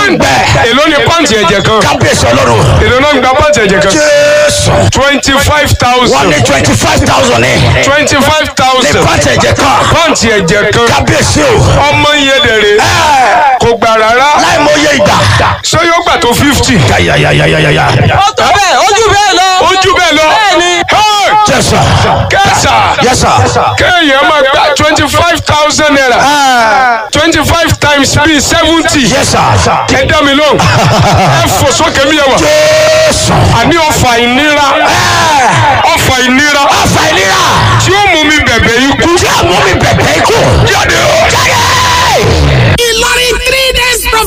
ń bẹ. èló ni pàǹtì ẹ̀jẹ̀ kan kábíyèsí ọlọ́run. èló náà ń gba pàǹtì ẹ̀jẹ̀ kan jésù. twenty five wọ́n thousand ní twenty five thousand ní. twenty five ní thousand pàtẹ ẹ̀jẹ̀ kan. pàǹtì ẹ̀jẹ̀ kan kábíyèsí o. ọmọ yẹn dẹ̀rẹ̀ ẹ kò gbà rárá láì mọ iye ìgbà. ṣé yóò gbà tó fifty yayayayayaya. ó tó bẹ́ẹ̀ ojú bẹ́ẹ̀ lọ. ojú bẹ́ẹ̀ lọ Bẹ́ẹ̀ni. Hey! jẹ́sà. kẹsà yẹ́sà. kéèyàn máa gba twenty five thousand naira twenty five times bíi seventy yẹ́sà. ẹ dá mi lóhùn ẹ fò sókè mi yẹ wà jésù. àní ọfà ìnira ọfà ìnira ọ̀fà ìlera. tí ó mú mi bẹ̀bẹ̀ ikú tí a mú mi bẹ̀bẹ̀ ikú. jáde o. jáde. Ìlọrin three